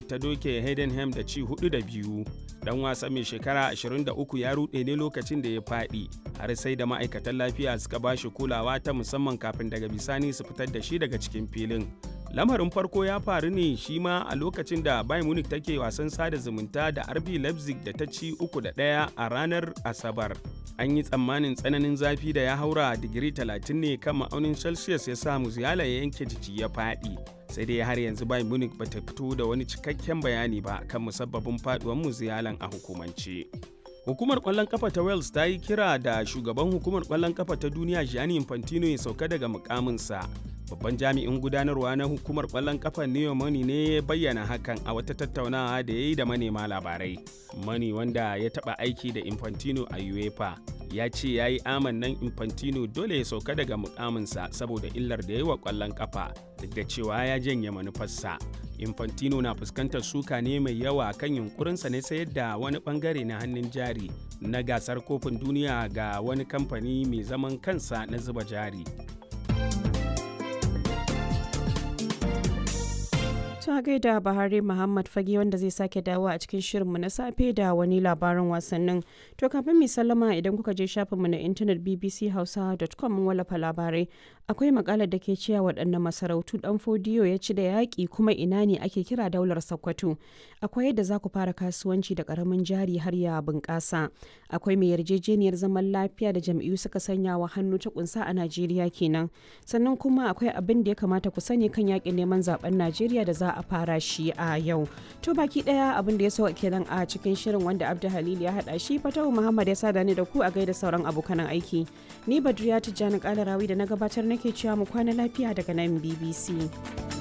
ta doke Heidenheim da ci hudu da biyu. Dan wasa mai shekara 23 ya rude ne lokacin da ya faɗi har sai da ma'aikatan lafiya suka ba shi kulawa ta musamman kafin daga bisani su fitar da shi daga cikin filin. Lamarin farko ya faru ne shi ma a lokacin da Bayern Munich take wasan sada zumunta da RB Leipzig da ta ci uku da ɗaya a ranar Asabar. An yi tsammanin tsananin zafi da ya haura digiri 30 ne kan ma'aunin Celsius ya sa Musiala ya yanke jiki ya faɗi. sai dai har yanzu Bayern Munich ba ta fito da wani cikakken bayani ba kan musabbabin faduwar Musialan a hukumance. Hukumar kwallon kafa ta Wales ta yi kira da shugaban hukumar kwallon kafa ta duniya Gianni Infantino ya sauka daga mukaminsa. Babban jami'in gudanarwa na hukumar kwallon kafa Neo Money ne ya bayyana hakan a wata tattaunawa da ya yi da manema labarai. Money wanda ya taɓa aiki da Infantino a UEFA ya ce ya yi amannan Infantino dole ya sauka daga mukaminsa saboda illar da ya yi wa kwallon kafa duk da cewa ya janye manufarsa. Infantino na fuskantar suka ne mai yawa kan yunkurinsa ne sayar da wani bangare na hannun jari na gasar kofin duniya ga wani kamfani mai zaman kansa na zuba jari. ta gaida Bahari Muhammad Fage wanda zai sake dawo a cikin shirinmu na safe da wani labarin wasannin. To kafin mai sallama idan kuka je shafinmu na intanet bbchausa.com mun wallafa labarai. Akwai makalar da ke cewa waɗannan masarautu ɗan fodiyo ya ci da yaƙi kuma ina ne ake kira daular Sokoto. Akwai yadda za ku fara kasuwanci da ƙaramin jari har ya bunƙasa. Akwai mai yarjejeniyar zaman lafiya da jam'iyyu suka sanya wa hannu ta kunsa a Najeriya kenan. Sannan kuma akwai abin da ya kamata ku sani kan yaƙin neman zaben Najeriya da za a fara shi a yau. To baki daya abin da ya so kenan a cikin shirin wanda Abdu Halil ya hada shi Fatahu Muhammad ya sada ni da ku a gaida sauran abokan aiki. Ni Badriya Tijjani Kalarawi da na gabatar nake cewa mu kwana lafiya daga nan BBC.